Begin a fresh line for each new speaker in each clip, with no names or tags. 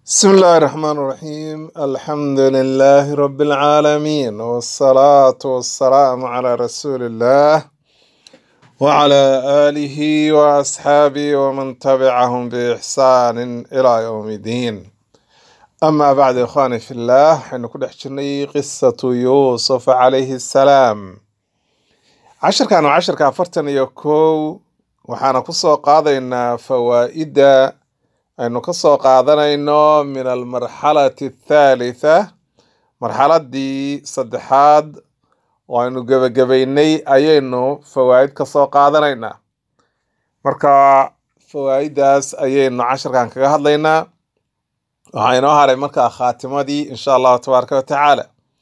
بسم الله الرحمن الرحيم الحمد لله رب العالمين والصلاة والسلام على رسول الله وعلى آله وأصحابه ومن تبعهم بإحسان إلى يوم الدين أما بعد إخواني في الله حين كل حجرني قصة يوسف عليه السلام عشر كانوا عشر كافرتن يكو وحانا كسو قاضينا فوائد aynu ka soo qaadanayno min almarxalati athaalitha marxaladii saddexaad oo aynu gebagabaynay ayaynu fawaa'id ka soo qaadanaynaa marka fawaa'idaas ayaynu casharkan kaga hadlaynaa waxaa inoo haray markaa khaatimadii insha allahu tabaaraka wa tacaala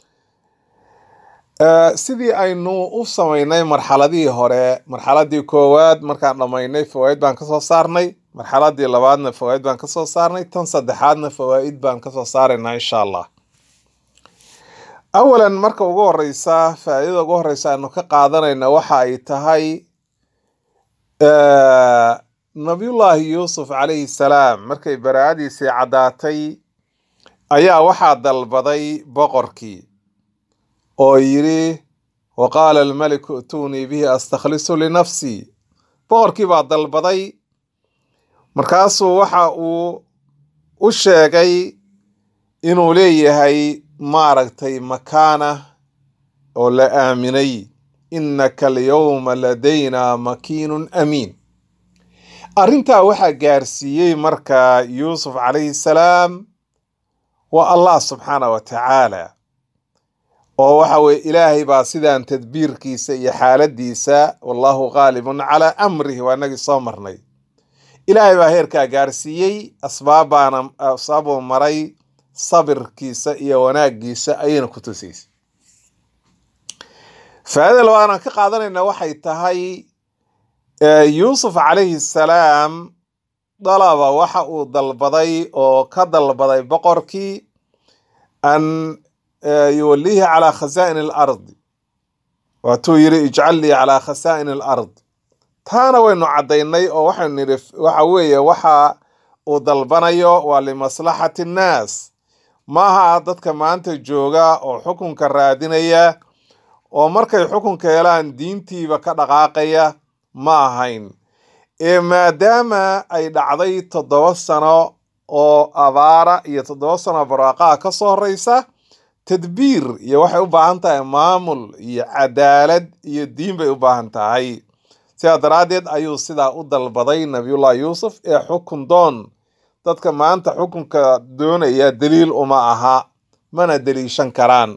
sidii aynu u samaynay marxaladihii hore marxaladii koowaad markaan dhammaynay fawaa'id baan kasoo saarnay marxaladii labaadna fawaa'id baan kasoo saarnay tan saddexaadna fawaa'id baan kasoo saaraynaa insha allah awalan marka ugu horeysa faa'iidada ugu horeysa aynu ka qaadanayna waxa ay tahay nabiyullaahi yuusuf calayhi salaam markay baraa'adiisii caddaatay ayaa waxaa dalbaday boqorkii oo yidhi wa qaala almaliku i'tuunii bihi astakhlisu linafsii boqorkii baa dalbaday markaasuu waxa uu u sheegay inuu leeyahay maaragtay makaana oo la aaminay innaka alyawma ladaynaa makiinun amiin arrintaa waxaa gaarsiiyey marka yuusuf calayhi salaam waa allah subxaana wa tacaala oo waxa weye ilaahay baa sidaan tadbiirkiisa iyo xaaladiisa wallahu qaalibun calaa amrihi waa inagii soo marnay ilaahay baa heerkaa gaarsiiyey asbaabbaana asbaabuu maray sabirkiisa iyo wanaaggiisa ayayna ku tusaysay faa'iida labaad aan ka qaadanayna waxay tahay yuusuf calayhi salaam dalaba waxa uu dalbaday oo ka dalbaday boqorkii an yuwallihi calaa khasaa'in alardi waatuu yidhi ijcal lii calaa khasaa'in alard taana waynu caddaynay oo waxaynu nidhi waxa weeye waxa uu dalbanayo waa limaslaxati nnaas maaha dadka maanta jooga oo xukunka raadinaya oo markay xukunka helaan diintiiba ka dhaqaaqaya ma ahayn ee maadaama ay dhacday toddoba sano oo abaara iyo toddoba sano barwaaqaha ka soo horeysa tadbiir iyo waxay u baahan tahay maamul iyo cadaalad iyo diin bay u baahan tahay sidaa daraaddeed ayuu sidaa u dalbaday nabiyullahi yuusuf ee xukun doon dadka maanta xukunka doonaya daliil uma aha mana deliishan karaan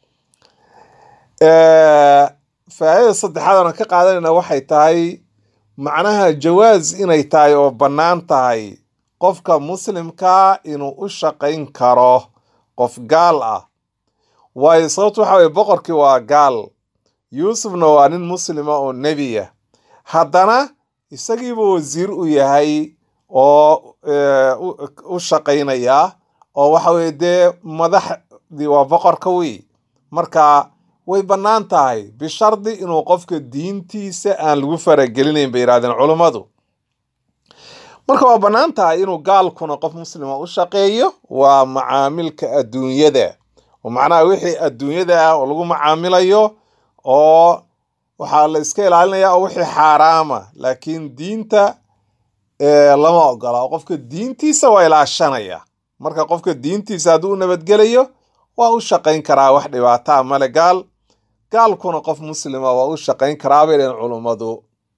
faa'idada saddexaad aan ka qaadanayna waxay tahay macnaha jawaas inay tahay oo bannaan tahay qofka muslimkaa inuu u shaqayn karo qof gaal ah waayo sababtu waxa weye boqorkii waa gaal yuusufna waa nin muslima oo nebiya haddana isagiiba wasiir u yahay oo u shaqaynaya oo waxa weye dee madaxdii waa boqorka wey marka way bannaan tahay bishardi inuu qofka diintiisa aan lagu faragelinayn bay yidhahdeen culummadu marka waa bannaan tahay inuu gaalkuna qof muslima u shaqeeyo waa macaamilka adduunyada oo macnaha wixii adduunyada ah oo lagu macaamilayo oo waxaa la iska ilaalinaya oo wixii xaaraama laakiin diinta lama ogola oo qofka diintiisa waa ilaashanaya marka qofka diintiisa hadduu u nabadgelayo waa u shaqayn karaa wax dhibaataa male gaal gaalkuna qof muslima waa u shaqayn karaa bay dhaheen culummadu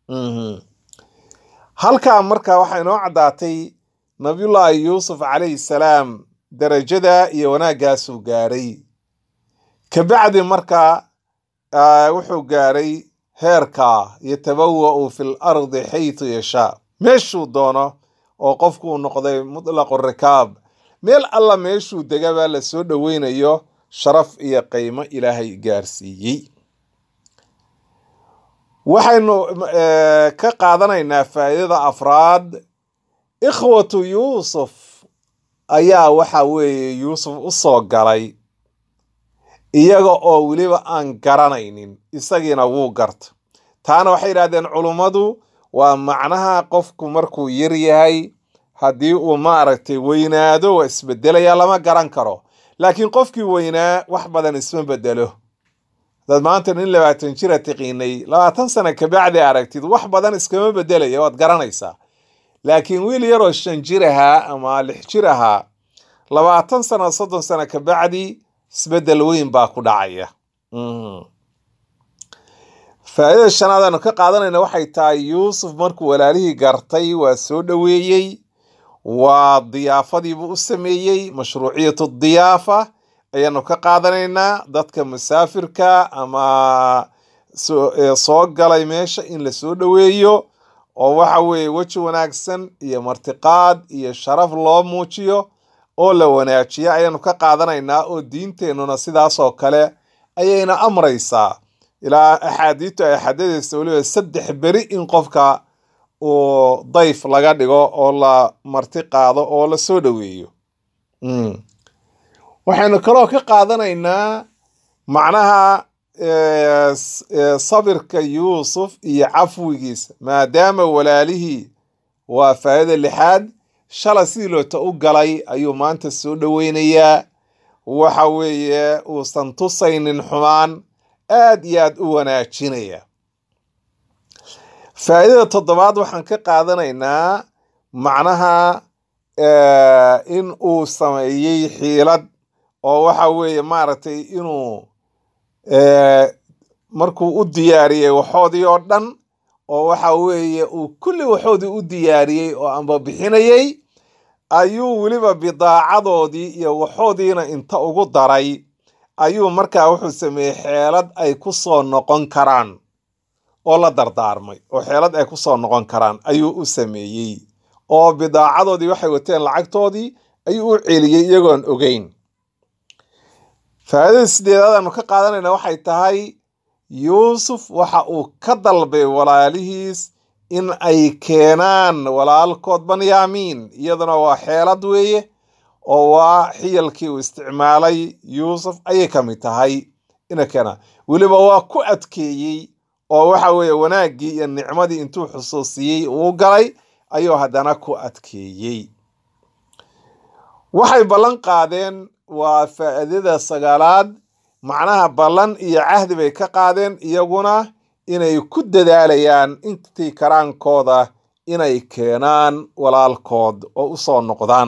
halkaa marka waxaa inoo caddaatay nabiyullaahi yuusuf calayhi salaam darajada iyo wanaaggaasuu gaaray kabacdi marka wuxuu gaaray heerka yatabawa'u fi l ardi xaytu yashaa meeshuu doono oo qofku uu noqday mutlaqu rikaab meel alla meeshuu degabaa la soo dhoweynayo sharaf iyo qiimo ilaahay gaarsiiyey waxaynu ka qaadanaynaa faa'iidada afraad ikhwatu yuusuf ayaa waxa weeye yuusuf u soo galay iyaga oo weliba aan garanaynin isagiina wuu garta taana waxay yidhahdeen culummadu waa macnaha qofku markuu yar yahay haddii uu maaragtay weynaado waa isbedelaya lama garan karo laakiin qofkii weynaa wax badan isma bedelo hadaad maanta nin labaatan jira tiqiinay labaatan sano kabacdi aragtid wax badan iskama bedelaya waad garanaysaa laakiin wiil yaroo shan jir ahaa ama lix jir ahaa labaatan sano soddon sano kabacdi isbedel weyn baa ku dhacaya faa'iidada shanaad aanu ka qaadanayna waxay tahay yuusuf markuu walaalihii gartay waa soo dhoweeyey waa diyaafadiibuu u sameeyey mashruuciyatu diyaafa ayaanu ka qaadanaynaa dadka musaafirka ama soo galay meesha in la soo dhoweeyo oo waxa weeye weji wanaagsan iyo martiqaad iyo sharaf loo muujiyo oo la wanaajiyo ayaanu ka qaadanaynaa oo diinteennuna sidaasoo kale ayayna amraysaa ilaa axaadiistu ay xadadaysa weliba saddex beri in qofka uu dayf laga dhigo oo la marti qaado oo la soo dhoweeyo waxaynu kaloo ka qaadanaynaa macnaha sabirka yuusuf iyo cafwigiisa maadaama walaalihii waa faa'ida lixaad shala sidii loota u galay ayuu maanta soo dhoweynayaa waxa weeye uusan tusaynin xumaan aad iyo aad u wanaajinaya faa'iidada toddobaad waxaan ka qaadanaynaa macnaha in uu sameeyey xiilad oo waxa weeye maaragtay inuu markuu u diyaariyey waxoodii oo dhan oo waxa weeye uu kulli waxoodii u diyaariyey oo amba bixinayey ayuu weliba bidaacadoodii iyo waxoodiina inta ugu daray ayuu markaa wuxuu sameeyey xeelad ay ku soo noqon karaan oo la dardaarmay oo xeelad ay ku soo noqon karaan ayuu u sameeyey oo bidaacadoodii waxay wateen lacagtoodii ayuu u celiyey iyagoon ogeyn faa'iidada sideedaad aanu ka qaadanayna waxay tahay yuusuf waxa uu ka dalbay walaalihiis in ay keenaan walaalkood banyaamiin iyaduna waa xeelad weeye oo waa xiyalkii uu isticmaalay yuusuf ayay ka mid tahay ina keenaan weliba waa ku adkeeyey oo waxa weeye wanaaggii iyo nicmadii intuu xusuusiyey uu galay ayuu haddana ku adkeeyey waxay ballan qaadeen waa faa'iidada sagaalaad macnaha ballan iyo cahdi bay ka qaadeen iyaguna inay ku dadaalayaan intii karaankooda inay keenaan walaalkood oo u soo noqdaan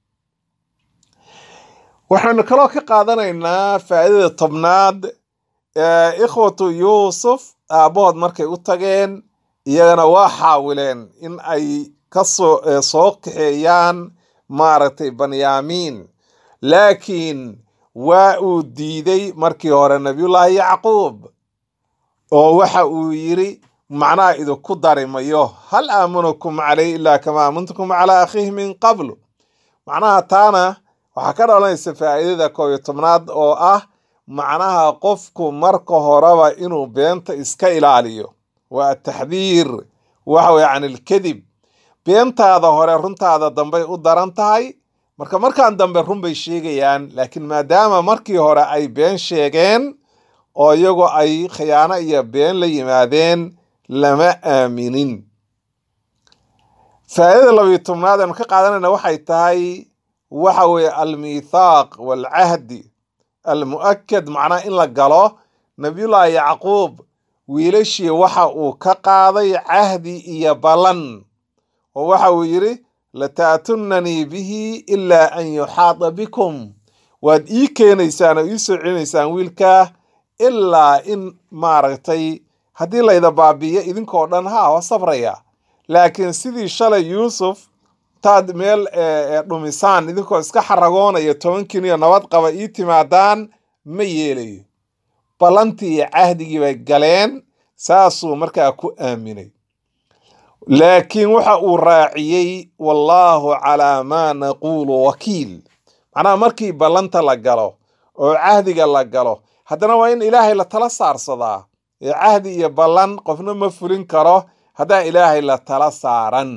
waxaynu kaloo ka qaadanaynaa faa'iidada tobnaad ikhwatu yuusuf aabbahood markay u tageen iyagana waa xaawileen in ay kasoo soo kaxeeyaan maaragtay banyaamiin laakiin waa uu diiday markii hore nabiyullaahi yacquub oo waxa uu yidhi macnaha idinku dari mayo hal aamunukum calayh ilaa kama aamuntukum calaa akhiihi min qablu macnaha taana waxaa ka dhalanaysa faa'iidada koob iyo tobnaad oo ah macnaha qofku marka horeba inuu beenta iska ilaaliyo waa ataxdiir waxa weye can ilkadib beentaada hore runtaada dambey u daran tahay marka markaan dambe run bay sheegayaan laakiin maadaama markii hore ay been sheegeen oo iyagu ay khiyaano iyo been la yimaadeen lama aaminin faa'iidada labiyo tobnaad aanu ka qaadanayna waxay tahay waxa weeye almithaaq waalcahdi almu'akad macnaha in la galo nabiyullaahi yacquub wiilashii waxa uu ka qaaday cahdi iyo ballan oo waxa uu yidhi lata'tunanii bihi ilaa an yuxaada bikum waad ii keenaysaan oo ii soo celinaysaan wiilkaa ilaa in maaragtay haddii layda baabi'iyo idinkoo dhan haa waa sabraya laakiin sidii shalay yuusuf taad meel dhumisaan idinkoo iska xaragoonaya tobankiin iyo nabad qaba ii timaadaan ma yeelayo ballantii iyo cahdigii bay galeen saasuu markaa ku aaminay laakiin waxa uu raaciyey wallaahu calaa maa naquulu wakiil macnaha markii ballanta la galo oo cahdiga la galo haddana waa in ilaahay la tala saarsadaa ee cahdi iyo ballan qofna ma fulin karo haddaan ilaahay la tala saaran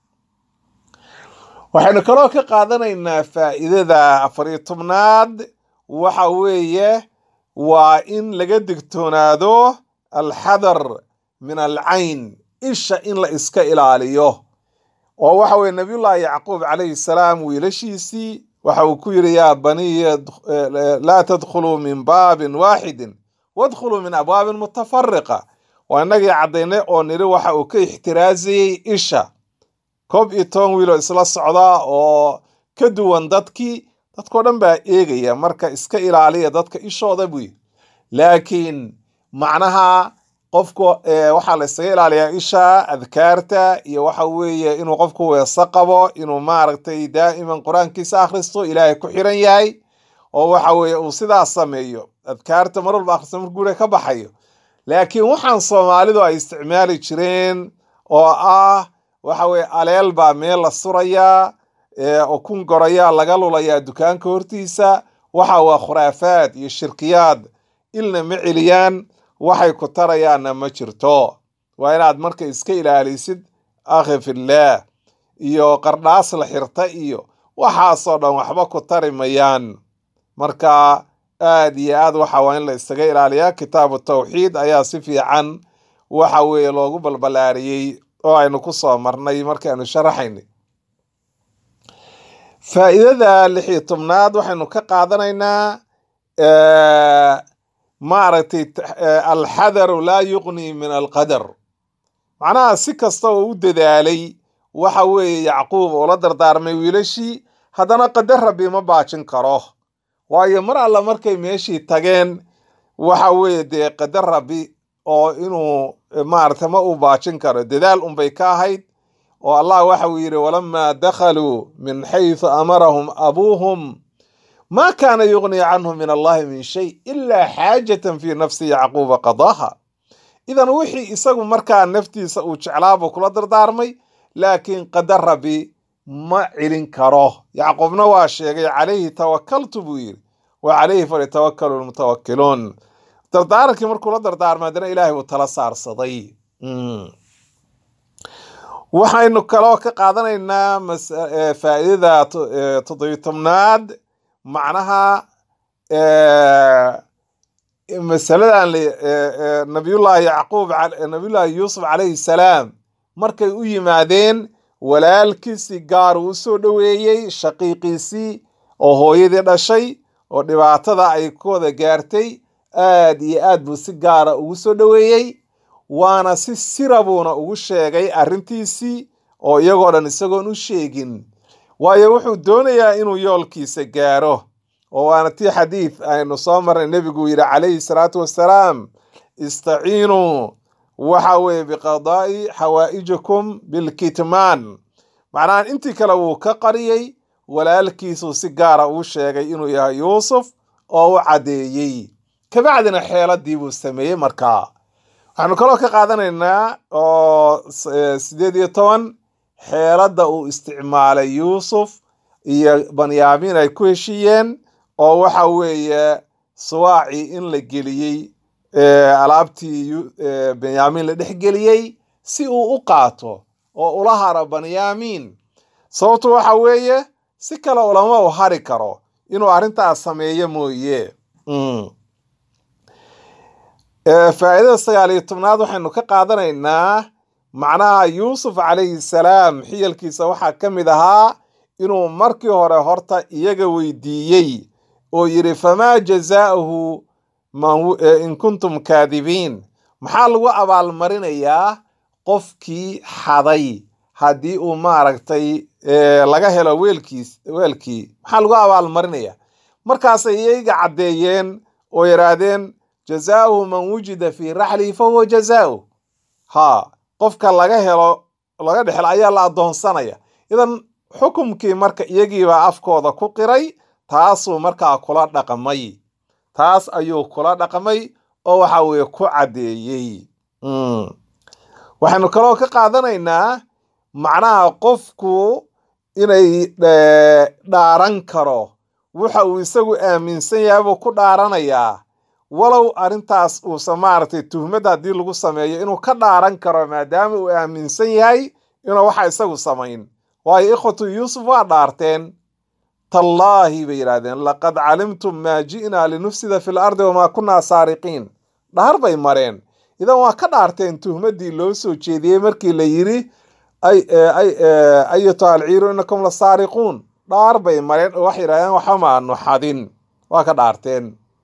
waxaynu kaloo ka qaadanaynaa faa'iidada afariyo tobnaad waxa weeye waa in laga digtoonaado alxadar min alcayn isha in la iska ilaaliyo oo waxa weye nabiyullaahi yacquub calayhi salaam wiilashiisii waxa uu ku yidhi yaa baniya laa tadkhuluu min baabin waaxidin wadkhuluu min abwaabin mutafariqa waa inagii caddaynay oo nidhi waxa uu ka ixtiraazayey isha koob iyo toban wiiloo isla socda oo ka duwan dadkii dadkao dhan baa eegaya marka iska ilaaliya dadka ishooda buy laakiin macnaha qofku waxaa la isaga ilaaliyaa isha adkaarta iyo waxa weeye inuu qofku weeso qabo inuu maaragtay daa'iman qur-aankiisa akhristo ilaahay ku xiran yahay oo waxa weeye uu sidaas sameeyo adkaarta mar walba akhristo mar guura ka baxayo laakiin waxaan soomaalidu ay isticmaali jireen oo ah waxa weye aleel baa meel la surayaa oo kun gorayaa laga lulayaa dukaanka hortiisa waxa waa khuraafaad iyo shirkiyaad ilna ma celiyaan waxay ku tarayaanna ma jirto waa inaad marka iska ilaalisid akhi fillaah iyo qardhaas la xirta iyo waxaasoo dhan waxba ku tari mayaan marka aad iyo aad waxa waa in la isaga ilaaliyaa kitaabu tawxiid ayaa si fiican waxa weeye loogu balbalaariyey oo aynu ku soo marnay markaaynu sharaxaynay faa'iidada lix iyo tobnaad waxaynu ka qaadanaynaa maaragtay alxadaru laa yuqni min alqadar macnaha si kasta oo u dadaalay waxa weeye yacquub oo la dardaarmay wiilashii haddana qadar rabbi ma baajin karo waayo mar alla markay meeshii tageen waxa weeye dee qadar rabbi oo inuu maaragtay ma uu baajin karo dadaal unbay ka ahayd oo allah waxa uu yidhi walamaa dakhaluu min xaysu amarahum abuuhum ma kaana yuqni canhu min allahi min shay ilaa xaajatan fii nafsi yacquuba qadaaha idan wixii isagu markaa naftiisa uu jeclaabuu kula dardaarmay laakiin qadar rabbi ma celin karo yacquubna waa sheegay calayhi tawakaltu buu yidhi wa calayhi falyatawakalu lmutawakiluun dardaarankii markuu la dardaarmay haddana ilaahay uu tala saarsaday waxaynu kaloo ka qaadanaynaa faa'iidada toddobiy tobnaad macnaha masaladan nabiyullaahi yacquub nabiyullaahi yuusuf calayhi salaam markay u yimaadeen walaalkiisii gaar uu usoo dhoweeyey shaqiiqiisii oo hooyadii dhashay oo dhibaatada ay ku wada gaartay aad iyo aad buu si gaara ugu soo dhoweeyey waana si sira buuna ugu sheegay arrintiisii oo iyagoo dhan isagoon u sheegin waayo wuxuu doonayaa inuu yoolkiisa gaaro oo waana tii xadiid aynu soo marnay nebigu yidhi calayhi salaatu wassalaam istaciinuu waxa weeye biqadaa'i xawaa'ijikum bilkitmaan macnaha intii kale wuu ka qariyey walaalkiisuu si gaara uu sheegay inuu yahay yuusuf oo u caddeeyey kabacdina xeeladii buu sameeyey markaa waxaanu kaloo ka qaadanaynaa oo sideed iyo toban xeeladda uu isticmaalay yuusuf iyo banyaamiin ay ku heshiiyeen oo waxa weeye suwaacii in la geliyey alaabtii benyaamiin la dhex geliyey si uu u qaato oo ula haro banyaamiin sababtu waxa weeye si kale ulama u hari karo inuu arrintaas sameeyo mooye faa'iidada sagaal iyo tobnaad waxaynu ka qaadanaynaa macnaha yuusuf calayhi salaam xiyalkiisa waxaa ka mid ahaa inuu markii hore horta iyaga weydiiyey oo yidhi famaa jazaa'uhu in kuntum kaadibiin maxaa lagu abaalmarinayaa qofkii xaday haddii uu maaragtay laga helo weelkiis weelkii maxaa lagu abaalmarinaya markaasay iyaga caddeeyeen oo yidhaahdeen jazaauhu man wujida fii raxlihi fahuwa jazaau ha qofka laga helo laga dhexelo ayaa la addoonsanaya idan xukumkii marka iyagiibaa afkooda ku qiray taasuu markaa kula dhaqmay taas ayuu kula dhaqmay oo waxa weeye ku caddeeyey waxaynu kaloo ka qaadanaynaa macnaha qofku inay dhaaran karo waxa uu isagu aaminsan yahay buu ku dhaaranayaa walow arrintaas uusan maaragtay tuhmadda haddii lagu sameeyo inuu ka dhaaran karo maadaama uu aaminsan yahay inuu waxa isagu samayn waayo ikhwatu yuusuf waa dhaarteen tallaahi bay yidhahdeen laqad calimtum maa ji'naa linufsida fi lardi wamaa kunnaa saariqiin dhahar bay mareen idan waa ka dhaarteen tuhmaddii loo soo jeediyey markii la yidhi ay ay ayatuha alciiru inakum la saariquun dhaar bay mareen oo waxay yidhahdeen waxamaanu xadin waa ka dhaarteen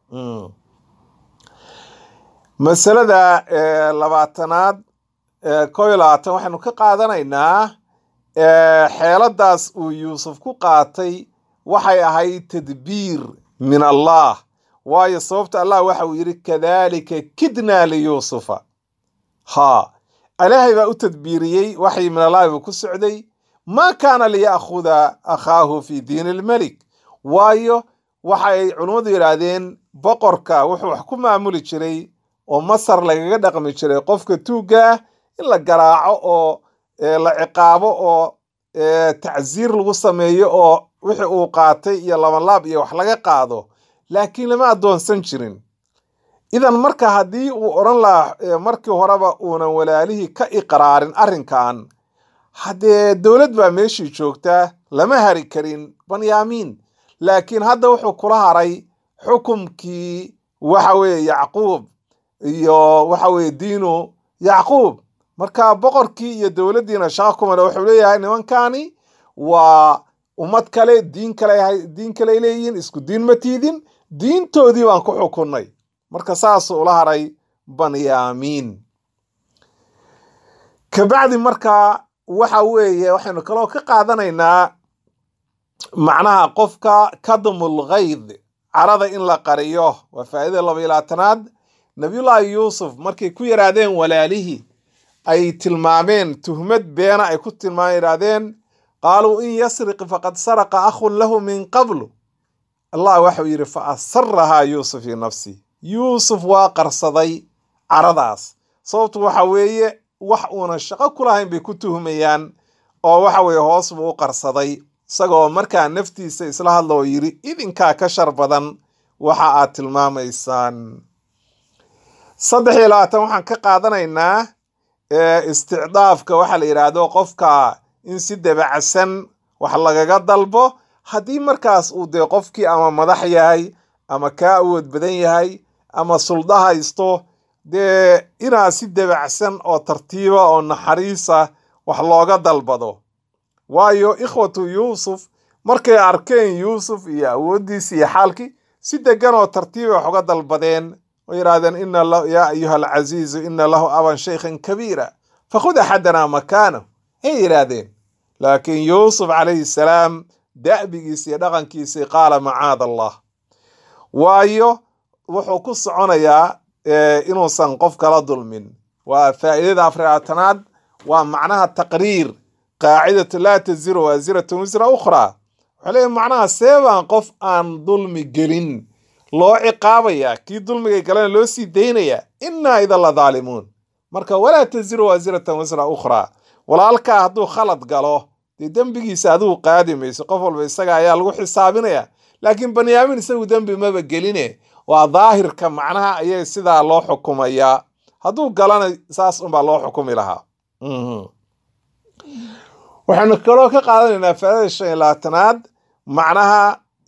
masalada labaatanaad koo iyo labaatan waxaynu ka qaadanaynaa xeeladaas uu yuusuf ku qaatay waxay ahayd tadbiir min allah waayo sababta allah waxa uu yidhi kadalika kidnaa liyuusufa ha ilaahay baa u tadbiiriyey waxay min allahi buu ku socday maa kaana liya'khuda akhaahu fi diini ilmelik waayo waxay culummadu yidhaahdeen boqorka wuxuu wax ku maamuli jiray oo masar lagaga dhaqmi jiray qofka tuugga ah in la garaaco oo la ciqaabo oo tacsiir lagu sameeyo oo wixii uu qaatay iyo labanlaab iyo wax laga qaado laakiin lama addoonsan jirin idan marka haddii uu odhan lahaa markii horeba uunan walaalihii ka iqraarin arrinkan haddee dowlad baa meeshii joogtaa lama hari karin banyaamiin laakiin hadda wuxuu kula haray xukumkii waxa weeye yacquub iyo waxa weeye diinu yacquub marka boqorkii iyo dowladdiina shaqa kumale wuxuu leeyahay nimankani waa ummad kale diin kale diin kale leeyihiin isku diin ma tiidin diintoodii baan ku xukunnay marka saasuu ula haray banyaamiin kabacdi marka waxa weeye waxaynu kaloo ka qaadanaynaa macnaha qofka kadmul ghayd carada in la qariyo waa faa'idada laba iyo labaatanaad nabiyullaahi yuusuf markay ku yidhaahdeen walaalihii ay tilmaameen tuhmad beena ay ku tilmaameen yidhaahdeen qaaluu in yasriq faqad saraqa akhun lahu min qablu allah waxau yidhi fa asarahaa yuusuf fii nafsi yuusuf waa qarsaday caradaas sababtu waxa weeye wax uunan shaqo ku lahayn bay ku tuhmayaan oo waxa weeye hoos buu u qarsaday isagoo markaa naftiisa isla hadla oo yidhi idinkaa ka shar badan waxa aad tilmaamaysaan saddex iyo labaatan waxaan ka qaadanaynaa isticdaafka waxa la yidhaahdo qofka in si dabacsan wax lagaga dalbo haddii markaas uu dee qofkii ama madax yahay ama kaa awood badan yahay ama sulda haysto dee inaad si dabacsan oo tartiiba oo naxariisa wax looga dalbado waayo ikhwatu yuusuf markay arkeen yuusuf iyo awooddiisi iyo xaalkii si degan oo tartiiba wax uga dalbadeen oo yidhahdeen ina yaa ayuha alcaziizu ina lahu aban shaykhan kabiira fakhud axadanaa makaanahu hay yidhaahdeen laakiin yuusuf calayhi salaam da'bigiisi iyo dhaqankiisii qaala macaada allah waayo wuxuu ku soconayaa inuusan qof kala dulmin waa faa'idada afraatanaad waa macnaha taqriir qaacidatu laa taziru waasiratun wisra ukhraa wuxuu leeyahy macnaha seebaan qof aan dulmi gelin loo ciqaabayaa kii dulmigay galena loo sii daynayaa innaa idan la daalimuun marka walaa taziru waasiratan wisra ukhraa walaalkaa hadduu khalad galo dee dembigiisa adigu qaadi mayso qof walba isaga ayaa lagu xisaabinaya laakiin banyaamiin isagu dembi maba geline waa daahirka macnaha ayay sidaa loo xukumayaa hadduu galana saas unbaa loo xukumi lahaa waxaynu kaloo ka qaadanaynaa faadada shan iyo labaatanaad macnaha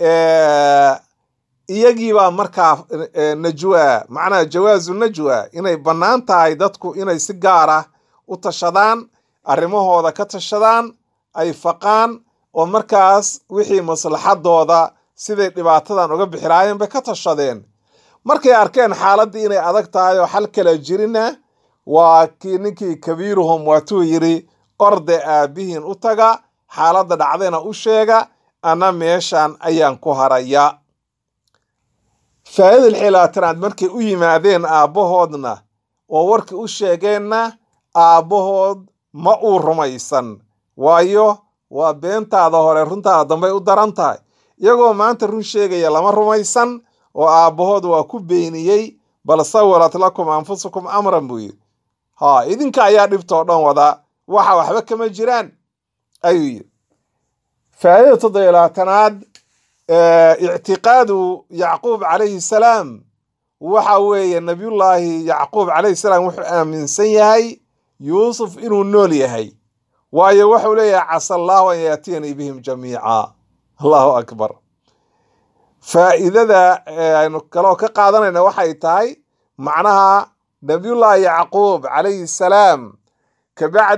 iyagiibaa markaa najwa macnaha jawaazu najwa inay bannaan tahay dadku inay si gaar ah u tashadaan arrimahooda ka tashadaan ay faqaan oo markaas wixii maslaxadooda siday dhibaatadan uga bixi lahaayeen bay ka tashadeen markay arkeen xaaladdii inay adag tahay oo xal kala jirina waa kii ninkii kabiiruhum waatuu yidhi orde aabbihiin u taga xaaladda dhacdayna u sheega ana meeshan ayaan ku haraya faa'idal xilaatanaad markay u yimaadeen aabbahoodna oo warkii u sheegeenna aabbahood ma uu rumaysan waayo waa beentaada hore runtaada dambey u daran tahay iyagoo maanta run sheegaya lama rumaysan oo aabbahood waa ku beeniyey bal sawalat lakum anfusukum amran buu yidhi ha idinka ayaa dhibtoo dhan wada waxa waxba kama jiraan ayuu yidhi faa'idada toddobiyo labaatanaad ictiqaadu yacquub calayhi salaam waxa weeye nabiyullaahi yacquub calayhi salaam wuxuu aaminsan yahay yuusuf inuu nool yahay waayo wuxuu leeyahay casa allaahu an yaatiyanii bihim jamiica allahu akbar faa'iidada aynu kaloo ka qaadanayna waxay tahay macnaha nabiyullaahi yacquub calayhi salaam kabacdi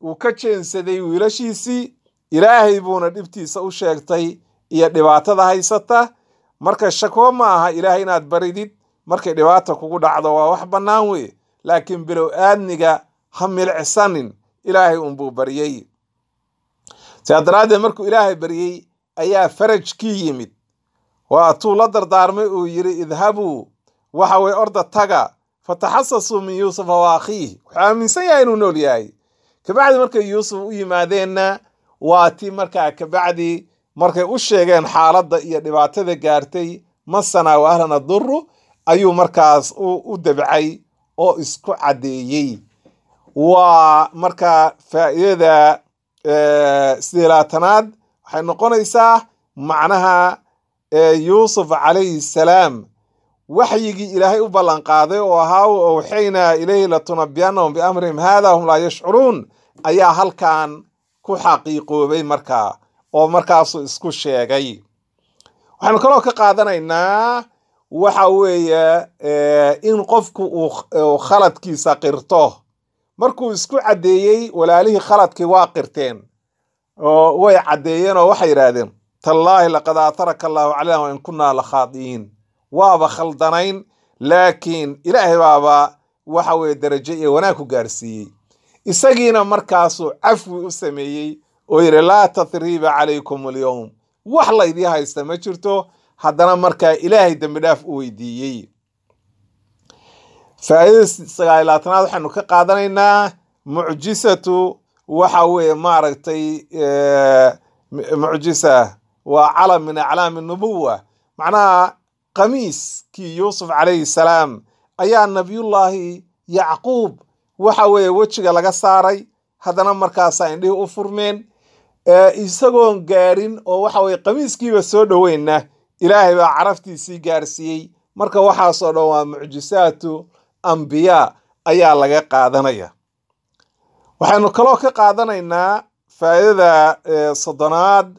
uu ka jeensaday wiilashiisii ilaahay buuna dhibtiisa u sheegtay iyo dhibaatada haysata marka shakwo ma aha ilaahay inaad baridid markay dhibaata kugu dhacdo waa wax bannaan weye laakiin bilow aadniga ha milcsanin ilaahay unbuu baryey sidaa daraaddeed markuu ilaahay baryey ayaa farajkii yimid waatuu la dardaarmay uu yidhi idhabuu waxa weye orda taga fataxasasuu min yuusufa wa akhiih wuxuu aaminsan yahay inuu nool yahay kabacdi markay yuusuf u yimaadeenna waa ti markaa kabacdi markay u sheegeen xaaladda iyo dhibaatada gaartay masana wa ahlana duru ayuu markaas u dabcay oo isku caddeeyey waa markaa faa'iidada sideelaatanaad waxay noqonaysaa macnaha yuusuf calayhi salaam waxyigii ilaahay u ballanqaaday oo ahaa u awxaynaa ilayhi latunabiyanahum biamrihim haada hum laa yashcuruun ayaa halkan ku xaqiiqoobay markaa oo markaasuu isku sheegay waxaynu kaloo ka qaadanaynaa waxa weeye in qofku uu khaladkiisa qirto markuu isku caddeeyey walaalihii khaladkii waa qirteen oo way caddeeyeen oo waxay yidhaahdeen tallaahi laqad aataraka allaahu calayna wa in kunnaa la khaadi'iin waaba khaldanayn laakiin ilaahay baaba waxa weye derajo iyo wanaag ku gaarsiiyey isagiina markaasuu cafwi u sameeyey oo yidhi laa tathriiba calaykum alyowm wax laydii haysta ma jirto haddana markaa ilaahay dembi dhaaf u weydiiyey faa'iidada sagaal laatanaad waxaynu ka qaadanaynaa mucjisatu waxa weeye maaragtay mucjisa waa calam min aclaami nubuwa macnaha qamiiskii yuusuf calayhi salaam ayaa nabiyullaahi yacquub waxa weeye wejiga laga saaray haddana markaasaa indhihii u furmeen isagoon gaarin oo waxa weye qamiiskiiba soo dhoweynna ilaahay baa caraftiisii gaarsiiyey marka waxaasoo dhan waa mucjisaatu ambiyaa ayaa laga qaadanaya waxaynu kaloo ka qaadanaynaa faa'iidada soddonaad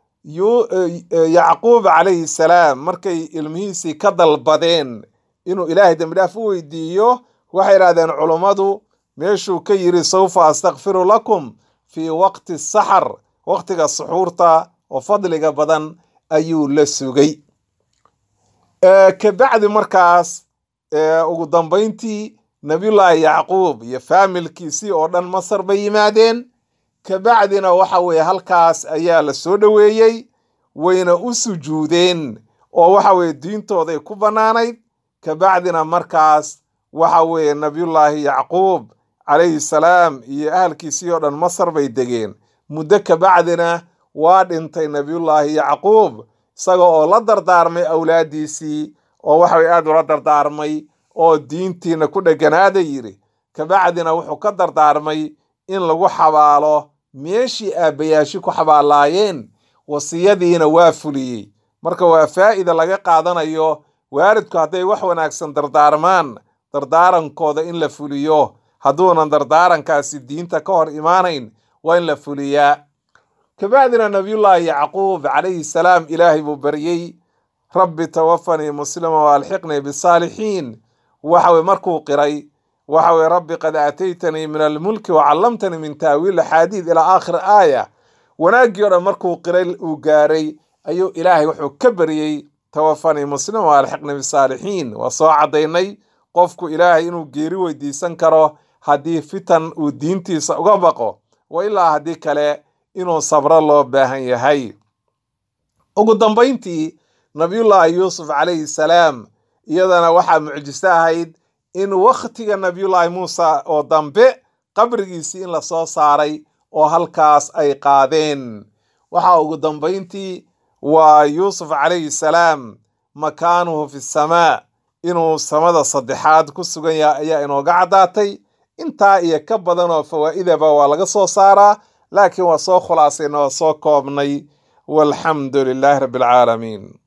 yacquub calayhi salaam markay ilmihiisii ka dalbadeen inuu ilaahay dembi dhaaf u weydiiyo waxay idhahdeen culummadu meeshuu ka yidhi sawfa astakfiru lakum fii waqti saxar waqtiga suxuurta oo fadliga badan ayuu la sugay kabacdi markaas ugu dambayntii nabiyullaahi yacquub iyo faamilkiisii oo dhan masar bay yimaadeen kabacdina waxa weeye halkaas ayaa la soo dhoweeyey wayna u sujuudeen oo waxa weeye diintooday ku bannaanayd kabacdina markaas waxa weeye nabiyullaahi yacquub calayhi salaam iyo ahalkiisii oo dhan masar bay degeen muddo kabacdina waa dhintay nabiyullaahi yacquub isaga oo la dardaarmay awlaaddiisii oo waxaway aad ula dardaarmay oo diintiina ku dheganaada yidhi kabacdina wuxuu ka dardaarmay in lagu xabaalo meeshii aabbayaashi ku xabaalaayeen wasiyadiina waa fuliyey marka waa faa'ida laga qaadanayo waalidku hadday wax wanaagsan dardaarmaan dardaarankooda in la fuliyo hadduunan dardaarankaasi diinta ka hor imaanayn waa in la fuliyaa kabacdina nabiyullaahi yacquub calayhi salaam ilaahay buu baryey rabbi tawafanii muslima waalxiqnii bisaalixiin waxaweye markuu qiray waxa weye rabbi qad aataytanii min almulki wacallamtanii min taawiil axaadiid ilaa aakhir aaya wanaaggii o dhan markuu qiray uu gaaray ayuu ilaahay wuxuu ka baryey tawafanii muslima waalxiqnii bisaalixiin waa soo caddaynay qofku ilaahay inuu geeri weydiisan karo haddii fitan uu diintiisa uga baqo wa ilaa haddii kale inuu sabro loo baahan yahay ugu dambayntii nabiyullaahi yuusuf calayhi salaam iyadana waxaa mucjiso ahayd in wakhtiga nabiyullaahi muusa oo dambe qabrigiisii in la soo saaray oo halkaas ay qaadeen waxaa ugu dambayntii waa yuusuf calayhi salaam makaanuhu fi samaa inuu samada saddexaad ku sugan yahay ayaa inooga caddaatay intaa iyo ka badan oo fawaa'idaba waa laga soo saaraa laakiin waa soo khulaasayna waa soo koobnay walxamdu lilaahi rabbi alcaalamiin